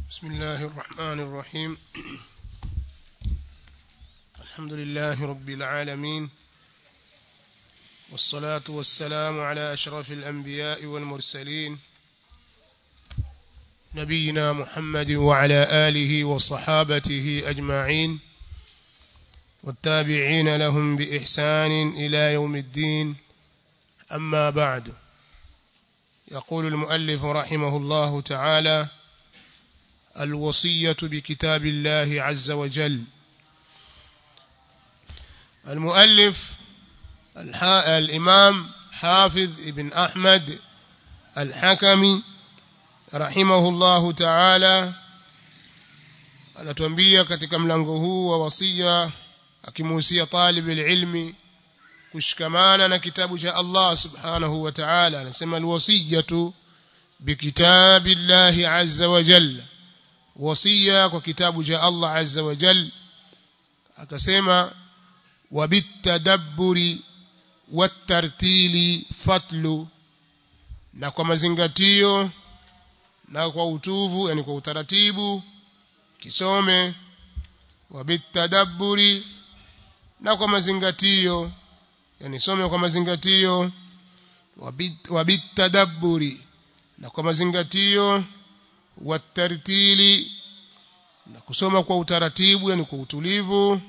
بسم الله الرحمن الرحيم الحمد لله رب العالمين والصلاة والسلام على أشرف الأنبياء والمرسلين نبينا محمد وعلى آله وصحابته أجمعين والتابعين لهم بإحسان إلى يوم الدين أما بعد يقول المؤلف رحمه الله تعالى الوصية بكتاب الله عز وجل المؤلف الإمام حافظ ابن أحمد الحكمي رحمه الله تعالى anatuambia katika mlango huu wa wasia akimuhusia talib ilmi kushikamana na kitabu cha Allah subhanahu wa ta'ala anasema alwasiyatu bikitabillahi azza wa jalla wasia kwa kitabu cha Allah azza wa jalla akasema wabitadabburi watartili fatlu na kwa mazingatio na kwa utuvu yani kwa utaratibu kisome wabitadabburi na kwa mazingatio yani some kwa mazingatio wabitadabburi na kwa mazingatio watartili na kusoma kwa utaratibu yani kwa utulivu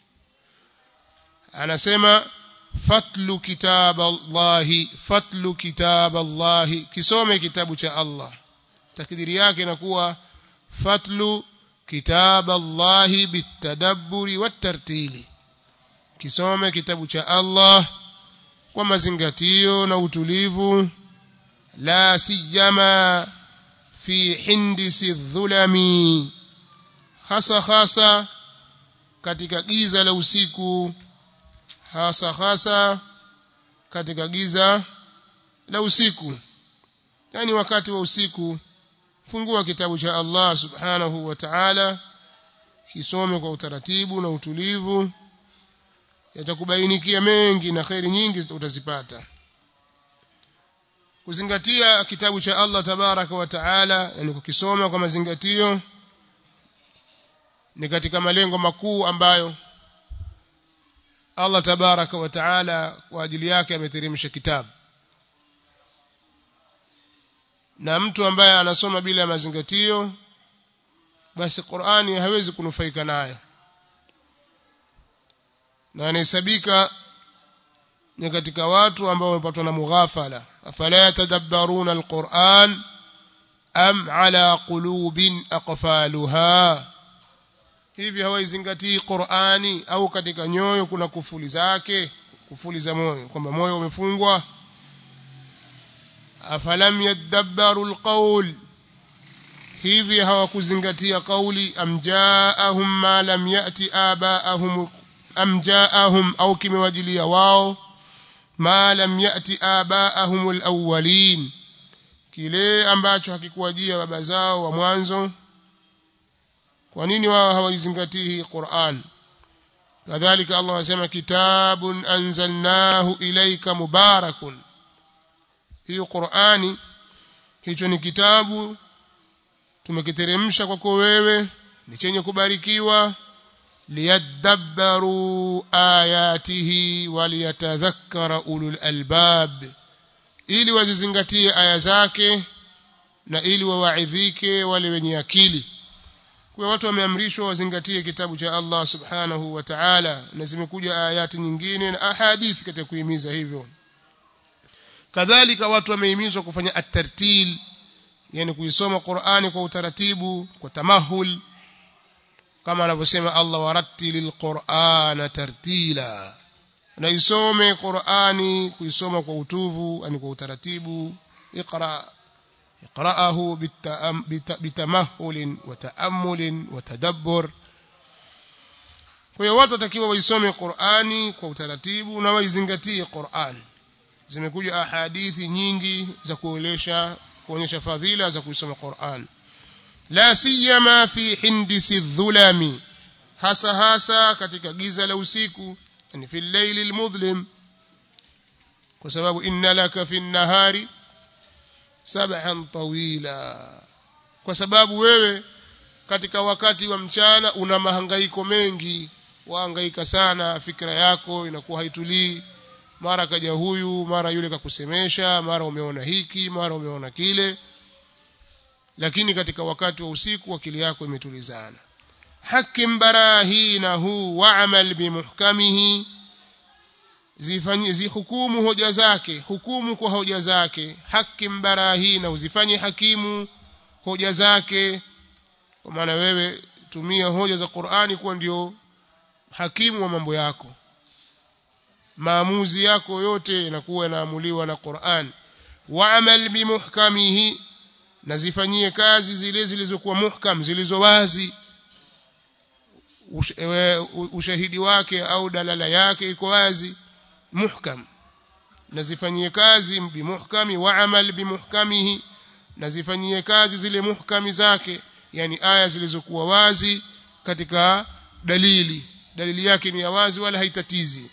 anasema fatlu kitab Allahi fatlu kitab Allahi kisome kitabu cha Allah takdiri yake inakuwa fatlu kitab Allahi bitadabburi watartili kisome kitabu cha Allah kwa mazingatio na utulivu la siyama fi hindisi dhulami hasa hasa katika giza la usiku hasa hasa katika giza la usiku yani wakati wa usiku fungua kitabu cha Allah subhanahu wa ta'ala kisome kwa utaratibu na utulivu yatakubainikia mengi na khairi nyingi utazipata kuzingatia kitabu cha Allah tabaraka wa taala yani kukisoma kwa mazingatio ni katika malengo makuu ambayo Allah tabaraka wa taala kwa ajili yake ameteremsha kitabu na mtu ambaye anasoma bila ya mazingatio basi Qur'ani hawezi kunufaika nayo na anahesabika ni katika watu ambao wamepatwa na mughafala afala yatadabbaruna alquran am ala qulubin aqfaluha hivi hawaizingatii Qur'ani au katika nyoyo kuna kufuli zake kufuli za moyo kwamba moyo umefungwa afalam yadabbaru alqawl hivi hawakuzingatia kauli amjaahum ma lam yati abaahum am jaahum au kimewajilia wao ma lam yati abaahum alawwalin kile ambacho hakikuwajia baba zao wa mwanzo kwa nini wao hawaizingatii Qur'an kadhalika Allah anasema kitabun anzalnahu ilayka mubarakun hiyo Qur'ani hicho ni kitabu tumekiteremsha kwako wewe ni chenye kubarikiwa liyadabbaru ayatihi waliyatadhakkara ulul albab ili wazizingatie aya zake na ili wawaidhike wale wenye akili kwa watu wameamrishwa wazingatie kitabu cha Allah subhanahu wa ta'ala na zimekuja ayati nyingine na ahadithi katika kuhimiza hivyo kadhalika watu wamehimizwa kufanya at-tartil yani kuisoma Qur'ani kwa utaratibu kwa tamahul kama anavyosema Allah warattilil Qur'ana tartila na isome Qur'ani kuisoma kwa utuvu yani kwa utaratibu iqra iqra'ahu bitamahul wa ta'ammul wa tadabbur kwa hiyo watu watakiwa waisome Qur'ani kwa utaratibu na waizingatie Qur'an zimekuja ahadithi nyingi za kuelesha kuonyesha fadhila za kuisoma Qur'an la siyama fi hindisi dhulami hasa hasa katika giza la usiku yani fi layli almudhlim kwa sababu inna laka fi nahari sabhan tawila kwa sababu wewe katika wakati wa mchana una mahangaiko mengi wahangaika sana fikra yako inakuwa haitulii mara kaja huyu mara yule kakusemesha mara umeona hiki mara umeona kile lakini katika wakati wa usiku akili yako imetulizana hakim barahinahu wa'mal bimuhkamihi zifanye zihukumu hoja zake hukumu kwa hoja zake hakim barahina uzifanye hakimu hoja zake kwa maana wewe tumia hoja za Qur'ani kuwa ndio hakimu wa mambo yako maamuzi yako yote yanakuwa yanaamuliwa na Qur'an wa'mal bimuhkamihi na zifanyie kazi zile zilizokuwa muhkam zilizo wazi ushahidi wake au dalala yake iko wazi muhkam na zifanyie kazi bimuhkami wa'mal bimuhkamihi na zifanyie kazi zile muhkami zake yani aya zilizokuwa wazi katika dalili dalili yake ni ya wazi wala haitatizi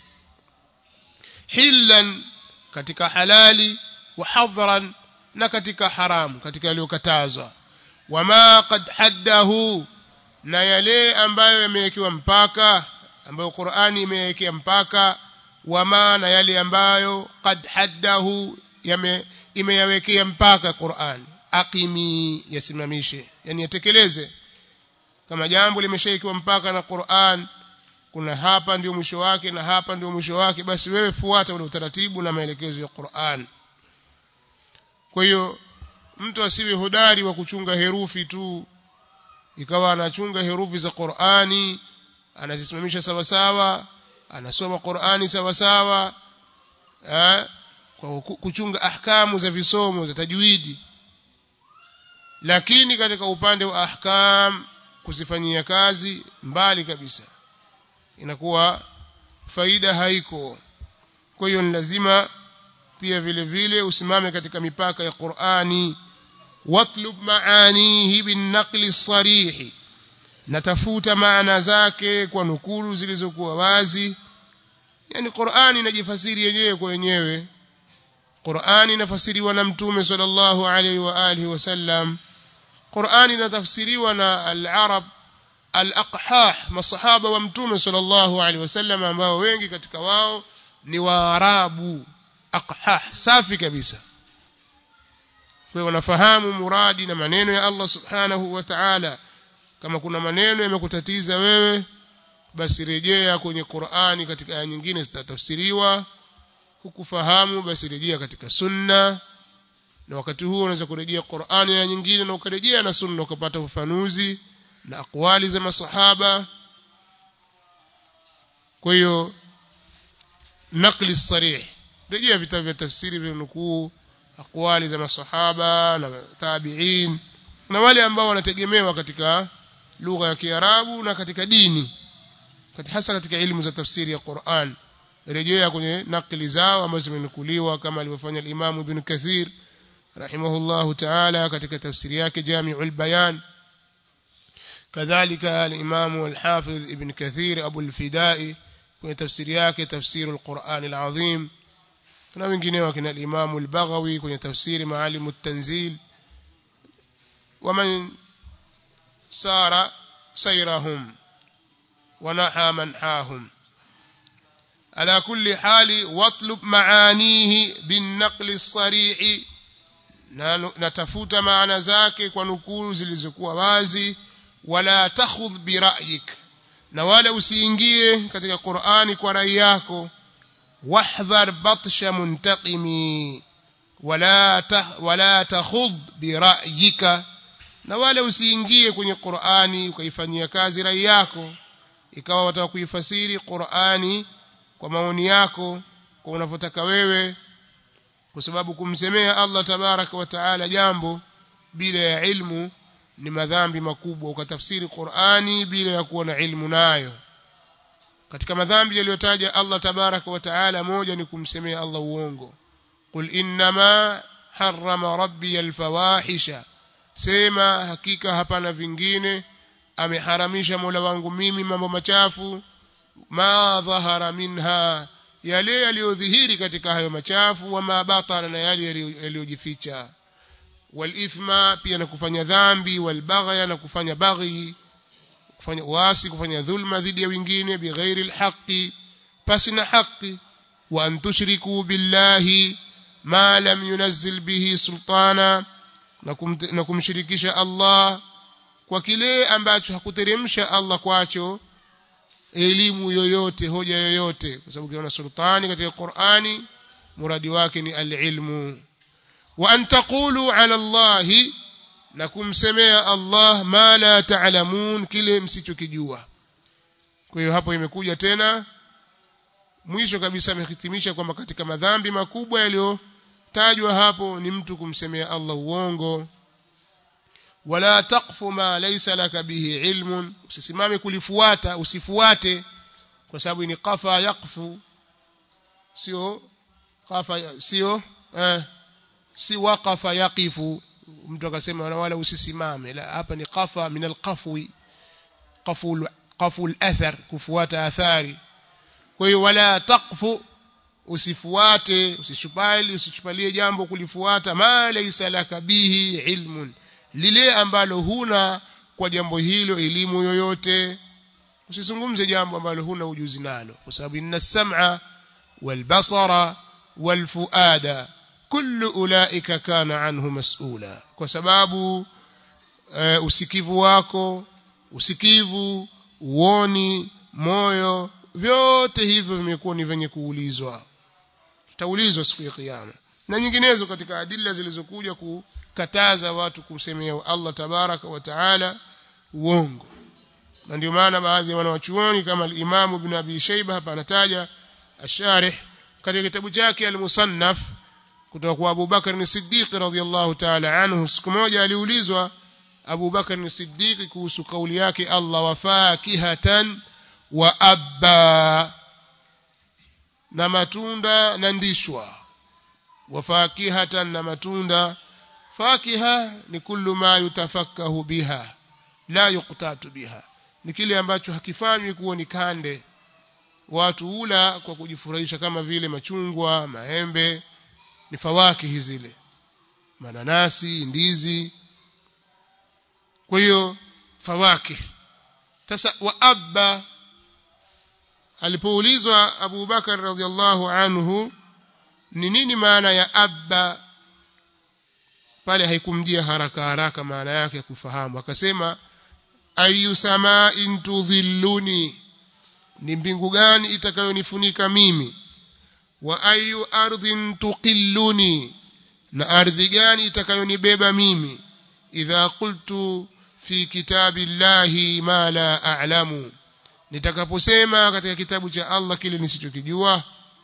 hillan katika halali wa hadhran na katika haramu katika yaliyokatazwa wama qad haddahu na yale ambayo yamewekewa mpaka ambayo Qur'ani imewekea mpaka wama na yale ambayo qad haddahu yame imeyawekea mpaka Qur'an aqimi yasimamishe yani yatekeleze kama jambo limeshaikiwa mpaka na Qur'an kuna hapa ndio mwisho wake na hapa ndio mwisho wake basi wewe fuata ule utaratibu na maelekezo ya Qur'an kwa hiyo mtu asiwe hodari wa kuchunga herufi tu ikawa anachunga herufi za Qur'ani anazisimamisha sawa sawa anasoma Qur'ani sawa sawa eh kwa kuchunga ahkamu za visomo za tajwidi lakini katika upande wa ahkam kuzifanyia kazi mbali kabisa inakuwa faida haiko kwa hiyo ni lazima pia vile vile usimame katika mipaka ya Qur'ani watlub maanihi bin naqli sarih natafuta maana zake kwa nukulu zilizokuwa wazi yani Qur'ani inajifasiri yenyewe kwa yenyewe Qur'ani inafasiriwa na Mtume sallallahu alaihi wa alihi wasallam Qur'ani inatafsiriwa na al-Arab al-aqhah masahaba wa Mtume sallallahu alaihi wasallam ambao wengi katika wao ni Waarabu aqhah safi kabisa kwa wanafahamu muradi na maneno ya Allah subhanahu wa ta'ala kama kuna maneno yamekutatiza wewe basi rejea kwenye Qur'ani katika aya nyingine zitatafsiriwa hukufahamu basi rejea katika sunna na wakati huo unaweza kurejea Qur'ani ya nyingine na ukarejea na sunna ukapata ufafanuzi na akwali za masahaba kwa hiyo nakli sarih rejea vitabu vya tafsiri vya nukuu akwali za masahaba na tabi'in na wale ambao wanategemewa katika lugha ya Kiarabu na katika dini hasa katika elimu za tafsiri ya Qur'an rejea kwenye nakli zao ambazo zimenukuliwa kama alivyofanya al-Imam Ibn Kathir rahimahullahu ta'ala katika tafsiri yake Jami'ul Bayan kadhalika al-Imam al-Hafiz Ibn Kathir Abu al-Fidai kwenye tafsiri yake Tafsir al-Qur'an al-Azim na wengineo kina al-Imam al-Baghawi kwenye tafsiri Maalim at-Tanzil ومن سار سيرهم ونحى منحاهم على كل حال واطلب معانيه بالنقل الصريح natafuta maana zake kwa nukuu zilizokuwa wazi wala takhudh bira'yik na wala usiingie katika Qur'ani kwa rai yako wahdhar batsha muntaqimi wala wala takhudh bira'yika na wala usiingie kwenye Qur'ani ukaifanyia kazi rai yako ikawa wataka kuifasiri Qur'ani kwa maoni yako kwa unavyotaka wewe kwa sababu kumsemea Allah tabaraka wa taala jambo bila ya ilmu ni madhambi makubwa ukatafsiri Qur'ani bila ya kuwa na ilmu nayo katika madhambi yaliyotaja Allah tabaraka wa taala moja ni kumsemea Allah uongo qul innama harrama rabbi alfawahisha sema hakika hapana vingine ameharamisha Mola wangu mimi mambo machafu ma dhahara minha yale yaliyodhihiri katika hayo machafu wa mabatana na yale yaliyojificha walithma pia na kufanya dhambi walbaghya na kufanya baghi kufanya uasi kufanya dhulma dhidi ya wengine bighairi alhaqi pasi na haki wa an tushriku billahi ma lam yunazzil bihi sultana na kumshirikisha Allah kwa kile ambacho hakuteremsha Allah kwacho elimu yoyote hoja yoyote kwa sababu ukiona sultani katika Qur'ani muradi wake ni alilmu wa an taqulu ala Allah na kumsemea Allah ma la ta'lamun kile msichokijua kwa hiyo hapo imekuja tena mwisho kabisa amehitimisha kwamba katika madhambi makubwa yaliyotajwa hapo ni mtu kumsemea Allah uongo wala taqfu ma laysa laka bihi ilmun usisimame kulifuata usifuate kwa sababu ni qafa yaqfu sio qafa sio eh, si waqafa yaqifu mtu akasema wala usisimame la hapa ni qafa min alqafwi qaful qaful athar kufuata athari kwa hiyo wala taqfu usifuate usishupali usichupalie jambo kulifuata ma laysa laka bihi ilmun lile ambalo huna kwa jambo hilo elimu yoyote usizungumze jambo ambalo huna ujuzi nalo kwa sababu inna sam'a wal basara wal fuada kullu ulaika kana anhu mas'ula kwa sababu uh, usikivu wako usikivu uoni moyo vyote hivyo vimekuwa ni venye kuulizwa tutaulizwa siku ya kiyama na nyinginezo katika adilla zilizokuja kukataza watu kumsemea Allah tabaraka wa taala uongo na ndio maana baadhi ya wanawachuoni kama al-Imam Ibn Abi Shayba hapa anataja asharih katika kitabu chake al-Musannaf kutoka kwa Abu Bakar as-Siddiq radhiyallahu ta'ala anhu siku moja aliulizwa Abu Bakar as-Siddiq kuhusu kauli yake Allah wafakihatan wa abba na matunda na ndishwa wafakihatan na matunda fakiha ni kullu ma yutafakkahu biha la yuqtatu biha ni kile ambacho hakifanywi kuwa ni kande watu ula kwa kujifurahisha kama vile machungwa maembe ni fawakihi zile mananasi ndizi kwa hiyo fawakih sasa wa abba alipoulizwa Abu Bakar radhiallahu anhu ni nini maana ya abba pale haikumjia haraka haraka maana yake kufahamu akasema ayu sama'in tudhilluni ni mbingu gani itakayonifunika mimi wa ayu ardhin tuqilluni na ardhi gani itakayonibeba mimi idha qultu fi kitabillahi ma la a'lamu nitakaposema katika kitabu cha Allah kile nisichokijua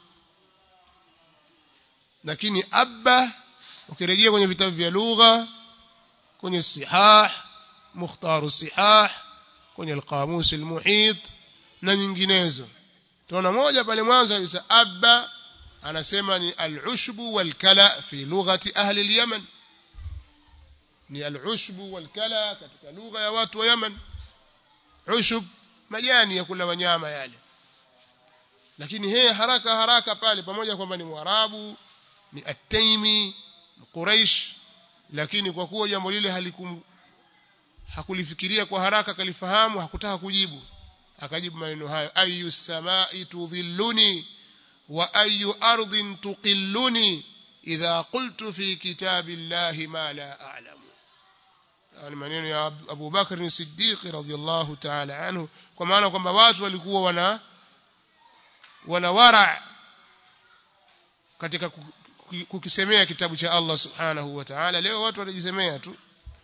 lakini abba ukirejea kwenye vitabu vya lugha kwenye sihah mukhtaru sihah kwenye alqamus almuhit na nyinginezo tunaona moja pale mwanzo kabisa abba anasema ni al-ushbu wal-kala fi lughati ahli al-yaman ni al-ushbu wal-kala katika lugha ya watu wa Yaman ushub majani ya kula wanyama yale lakini yeye haraka haraka pale pamoja kwamba ni mwarabu ni at-taimi quraish lakini kwa kuwa jambo lile halikum hakulifikiria kwa haraka kalifahamu hakutaka kujibu akajibu maneno hayo ayu samai tudhilluni wa ayu ardhin tuqilluni idha qultu fi kitabillahi ma la a'lamu ni maneno ya Abu Bakr as-Siddiq radhiyallahu ta'ala anhu kwa maana kwamba watu walikuwa wana wana wara katika kukisemea kitabu cha Allah subhanahu wa ta'ala leo watu wanajisemea tu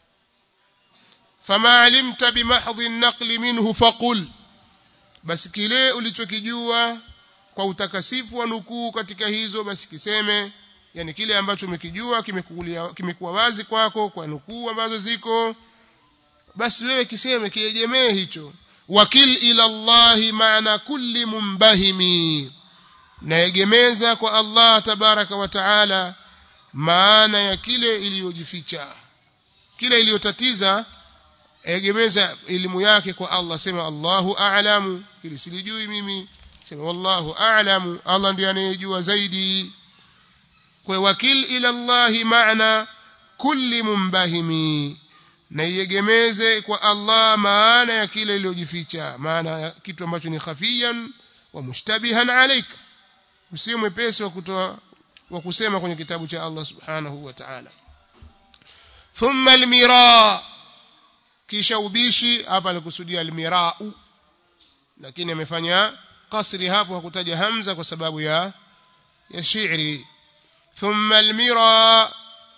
fama alimta bimahdhi an-naqli minhu faqul basi kile ulichokijua kwa utakasifu wa nukuu katika hizo basi kiseme yani kile ambacho umekijua kimekuwa kimekuwa wazi kwako kwa nukuu ambazo ziko basi wewe kiseme kiegemee hicho wakil ila Allah maana kulli mumbahimi naegemeza kwa Allah tabaraka wa taala maana ya kile iliyojificha kile iliyotatiza egemeza elimu yake kwa Allah sema Allahu a'lamu ili silijui mimi sema wallahu a'lamu Allah ndiye anayejua zaidi kwa wakil ila Allah maana kulli mumbahimi na iegemeze kwa Allah maana ya kile iliyojificha maana ya kitu ambacho ni khafiyan wa mushtabihan alayka usiwe mwepesi wa kutoa wa kusema kwenye kitabu cha Allah subhanahu wa ta'ala thumma almira kisha ubishi hapa alikusudia almirau lakini amefanya kasri hapo hakutaja hamza kwa sababu ya ya shi'ri thumma almira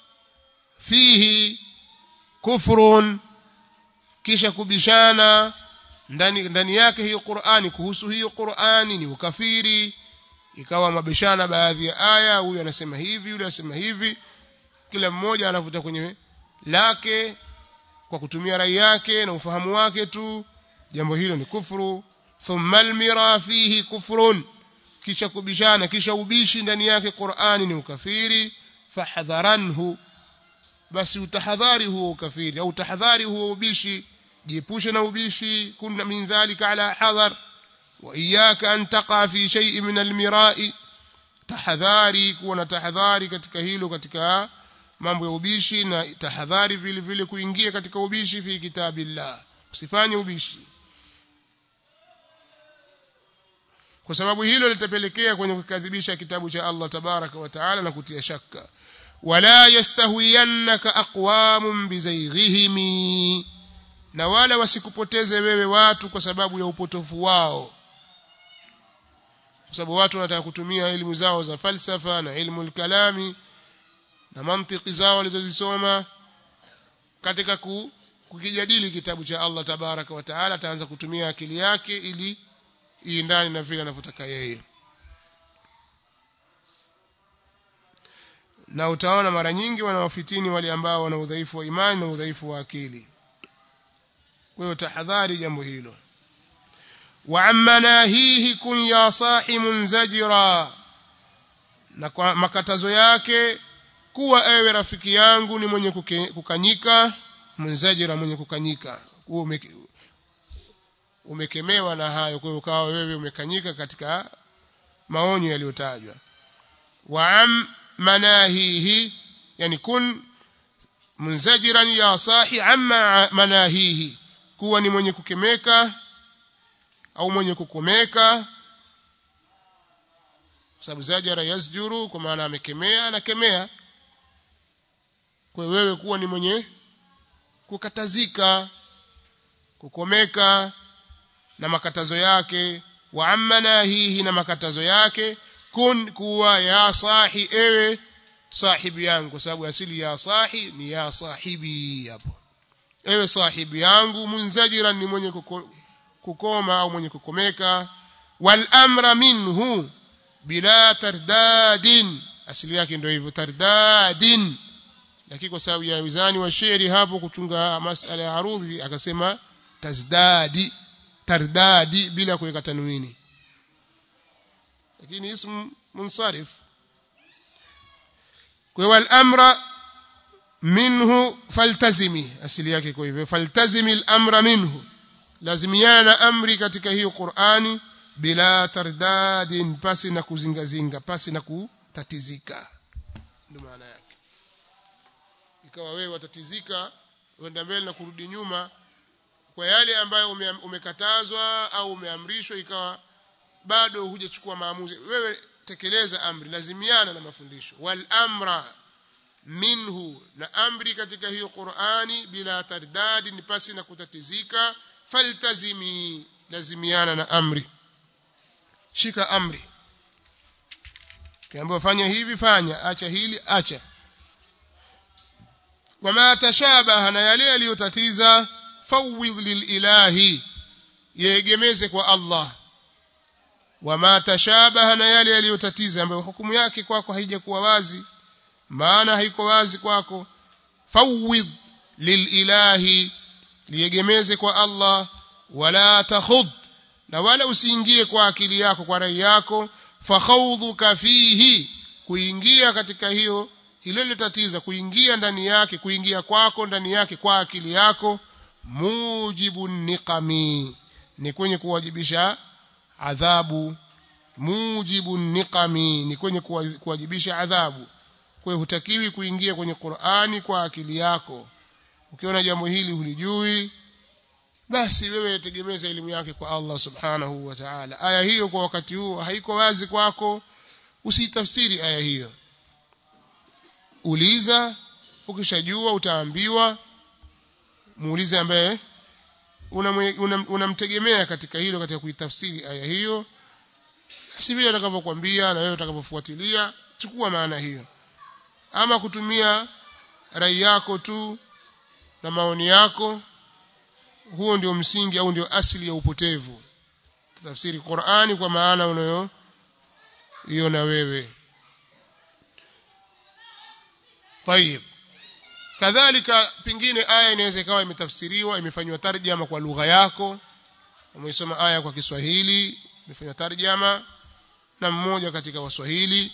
fihi kufrun kisha kubishana ndani ndani yake hiyo Qur'ani kuhusu hiyo Qur'ani ni ukafiri ikawa mabishana baadhi ya aya huyu anasema hivi yule anasema hivi kila mmoja anavuta kwenye lake kwa kutumia rai yake na ufahamu wake tu jambo hilo ni kufuru thumma almira fihi kufrun kisha kubishana kisha ubishi ndani yake Qur'ani ni ukafiri fahadharanhu basi utahadhari huo ukafiri au tahadhari huo ubishi jiepushe na ubishi kunna min dhalika ala hadhar wa iyyaka an taqa fi shay'in min almira'i tahadhari kuwa na tahadhari katika hilo katika mambo ya ubishi na tahadhari vile vile kuingia katika ubishi fi kitabillah usifanye ubishi kwa sababu hilo litapelekea kwenye kukadhibisha kitabu cha Allah tabaraka wa taala na kutia shaka wala yastahwiyannaka aqwamun bizayghihim na wala wasikupoteze wewe watu kwa sababu ya upotofu wao kwa sababu watu wanataka kutumia elimu zao za falsafa na ilmu kalami na mantiki zao walizozisoma katika ku, kukijadili kitabu cha Allah tabaraka wa taala ataanza kutumia akili yake ili iendane na vile anavyotaka yeye na utaona mara nyingi wanawafitini wale ambao wana udhaifu wa imani na udhaifu wa akili kwa hiyo tahadhari jambo hilo wa ammanahihi kun ya sahi munzajira na kwa makatazo yake kuwa ewe rafiki yangu ni mwenye kuke, kukanyika munzajira mwenye kukanyika huo ume, umekemewa na hayo kwa hiyo ukawa wewe umekanyika katika maonyo yaliyotajwa wa am manahihi yani kun munzajiran ya sahi amma manahihi kuwa ni mwenye kukemeka au mwenye kukomeka sababu zajara yasjuru kwa maana amekemea anakemea kwa wewe kuwa ni mwenye kukatazika kukomeka na makatazo yake wa amma nahihi na makatazo yake kun kuwa ya sahi ewe sahibi yangu kwa sababu asili ya sahi ni ya sahibi hapo ewe sahibi yangu munzajiran ni mwenye kuko, kukoma au mwenye kukomeka wal amra minhu bila tardadin asili yake ndio hivyo tardadin lakini kwa sababu ya wizani wa shairi hapo kutunga masala ya arudhi akasema tazdadi tardadi bila kuweka tanwini lakini ism munsarif kwa hiyo al-amra minhu faltazimi asili yake kwa hivyo faltazimi al-amra minhu lazimiana na amri katika hiyo Qur'ani bila tardadin pasi na kuzingazinga pasi na kutatizika ndio maana yake ikawa wewe watatizika uenda mbele na kurudi nyuma kwa yale ambayo ume, umekatazwa au umeamrishwa ikawa bado hujachukua maamuzi wewe tekeleza amri lazimiana na mafundisho wal amra minhu na amri katika hiyo Qur'ani bila tardadi ni pasi na kutatizika faltazimi lazimiana na amri shika amri kiambiwa fanya hivi fanya acha hili acha wama tashabaha na yale yaliyotatiza fawidh lilahi yeegemeze kwa Allah wama tashabaha na yale yaliyotatiza ambayo hukumu yake kwako haijakuwa wazi maana haiko wazi kwako fawidh lililahi liegemeze kwa Allah wala takhud na wala usiingie kwa akili yako kwa rai yako fakhawdhuka fihi kuingia katika hiyo hilo litatiza kuingia ndani yake kuingia kwako ndani yake kwa akili yako mujibu niqami ni kwenye kuwajibisha adhabu mujibu niqami ni kwenye kuwajibisha adhabu kwa hiyo hutakiwi kuingia kwenye Qur'ani kwa akili yako ukiona jambo hili hulijui basi wewe tegemeza elimu yake kwa Allah subhanahu wa ta'ala aya hiyo kwa wakati huo haiko wazi kwako usitafsiri aya hiyo uliza ukishajua utaambiwa muulize ambaye unamtegemea una, una katika hilo katika kuitafsiri aya hiyo si vile atakavyokuambia na wewe utakavyofuatilia chukua maana hiyo ama kutumia rai yako tu na maoni yako huo ndio msingi au ndio asili ya upotevu tafsiri Qur'ani kwa maana unayo hiyo na wewe طيب kadhalika pingine aya inaweza ikawa imetafsiriwa imefanywa tarjama kwa lugha yako umeisoma aya kwa Kiswahili imefanywa tarjama na mmoja katika waswahili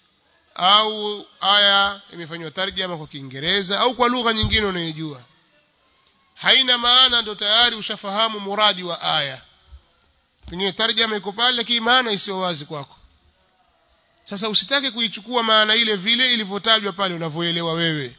au aya imefanywa tarjama kwa Kiingereza au kwa lugha nyingine unayojua haina maana ndo tayari ushafahamu muradi wa aya pengine tarjama iko pale lakini maana isiyo wazi kwako sasa usitake kuichukua maana ile vile ilivyotajwa pale unavyoelewa wewe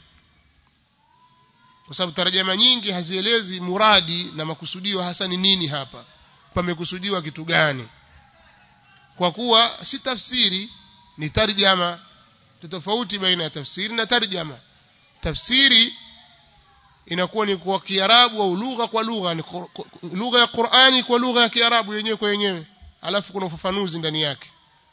kwa sababu tarjama nyingi hazielezi muradi na makusudio hasa ni nini hapa pamekusudiwa kitu gani kwa kuwa si tafsiri ni tarjama tofauti baina ya tafsiri na tarjama tafsiri inakuwa ni kwa Kiarabu au lugha kwa lugha ni lugha ya Qur'ani kwa lugha ya Kiarabu yenyewe kwa yenyewe alafu kuna ufafanuzi ndani yake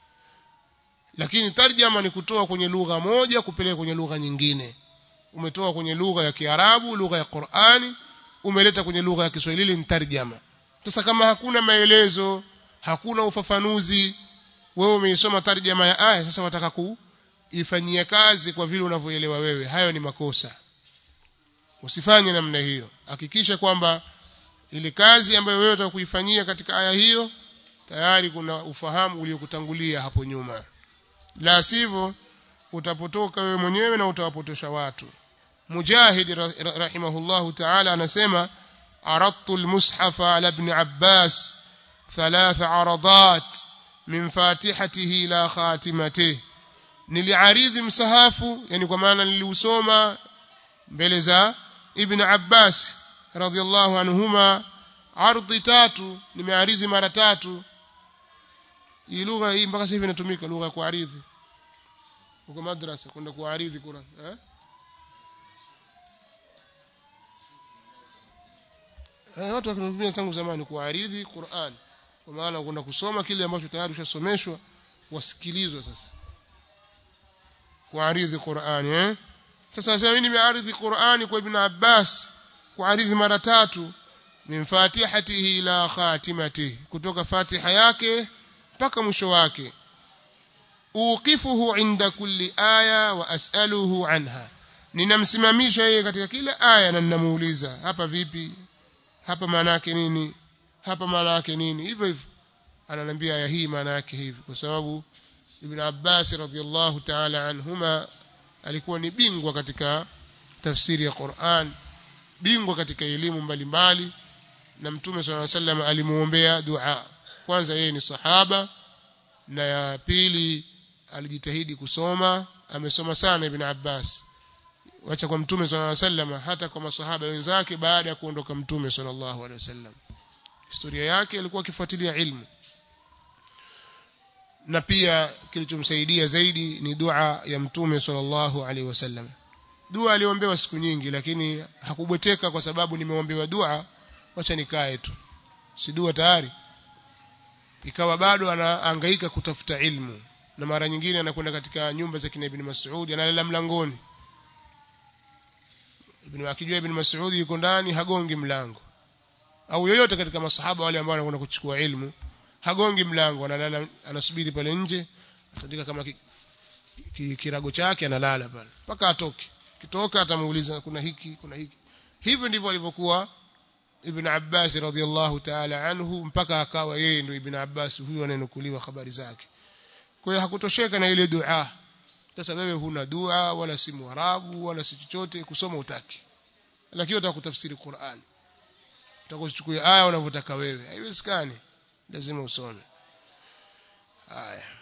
lakini tarjama ni kutoa kwenye lugha moja kupeleka kwenye lugha nyingine umetoa kwenye lugha ya Kiarabu lugha ya Qur'ani umeleta kwenye lugha ya Kiswahili ni tarjama sasa kama hakuna maelezo hakuna ufafanuzi wewe umeisoma tarjama ya aya sasa wataka kuifanyia kazi kwa vile unavyoelewa wewe hayo ni makosa usifanye namna hiyo hakikisha kwamba ile kazi ambayo wewe unataka kuifanyia katika aya hiyo tayari kuna ufahamu uliokutangulia hapo nyuma la sivyo utapotoka wewe mwenyewe na utawapotosha watu mujahid rahimahullahu ta'ala anasema aradtu almushafa ala ibn abbas ثلاث عرضات من فاتحته إلى خاتمته niliaridhi msahafu yani kwa maana niliusoma mbele za ibn Abbas radhiallahu anhuma ardhi tatu nimearidhi mara tatu hii lugha hii mpaka sasa hivi inatumika lugha ya kuaridhi uko madrasa kwenda kuaridhi Qur'an eh eh watu wakitumia tangu zamani kuaridhi Qur'an kwa maana kwenda kusoma kile ambacho tayari ushasomeshwa wasikilizwa sasa kuaridhi Qur'an eh sasa sasa mimi nimearidhi Qur'ani kwa Ibn Abbas kuaridhi mara tatu min fatihatihi ila khatimatihi kutoka fatiha yake mpaka mwisho wake uqifuhu inda kulli aya wa as'aluhu anha ninamsimamisha yeye katika kila aya na ninamuuliza hapa vipi hapa maana yake nini hapa maana yake nini hivyo hivyo ananiambia aya hii maana yake hivi kwa sababu Ibn Abbas radhiallahu ta'ala anhuma alikuwa ni bingwa katika tafsiri ya Qur'an bingwa katika elimu mbalimbali na mtume swalla sallam alimuombea dua kwanza yeye ni sahaba na ya pili alijitahidi kusoma amesoma sana ibn Abbas wacha kwa mtume swalla sallam hata kwa masahaba wenzake baada ya kuondoka mtume sallallahu alaihi wasallam historia yake alikuwa akifuatilia ilmu na pia kilichomsaidia zaidi ni dua ya mtume sallallahu alaihi wasallam dua aliombewa siku nyingi lakini hakubweteka kwa sababu nimeombewa dua wacha nikae tu si dua tayari ikawa bado anahangaika kutafuta ilmu na mara nyingine anakwenda katika nyumba za kina ibn Mas'ud analala mlangoni ibn akijua ibn Mas'ud yuko ndani hagongi mlango au yoyote katika masahaba wale ambao wanakwenda kuchukua ilmu hagongi mlango analala anasubiri pale nje atandika kama ki, ki, kirago chake analala pale mpaka atoke kitoka atamuuliza kuna hiki kuna hiki hivyo ndivyo alivyokuwa ibn Abbas radhiallahu ta'ala anhu mpaka akawa yeye ndio ibn Abbas huyo anayenukuliwa habari zake kwa hiyo hakutosheka na ile dua sasa wewe huna dua wala si mwarabu wala si chochote kusoma utaki lakini unataka kutafsiri Qur'an utakuchukua aya unavyotaka wewe haiwezekani lazima usome haya